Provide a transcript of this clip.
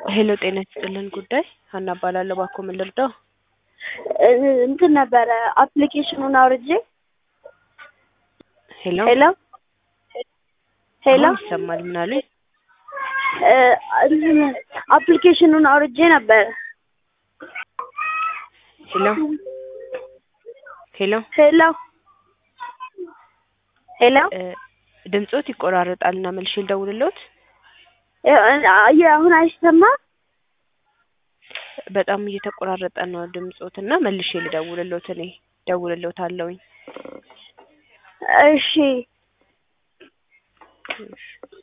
ሄሎ ጤና ይስጥልን ጉዳይ ሀና እባላለሁ። እባክዎ ምን ልርዳው? እንትን ነበረ አፕሊኬሽኑን አውርጄ ሄሎ ሄሎ ሄሎ አሁን ይሰማል። ምን አሉኝ? እንትን አፕሊኬሽኑን አውርጄ ነበረ። ሄሎ ሄሎ ሄሎ ሄሎ እ ድምጾት ይቆራረጣል እና መልሼ ልደውልልዎት? አሁን አይሰማም? በጣም እየተቆራረጠ ነው ድምጾት እና መልሼ ልደውልልዎት እኔ እደውልልዎታለሁኝ። እሺ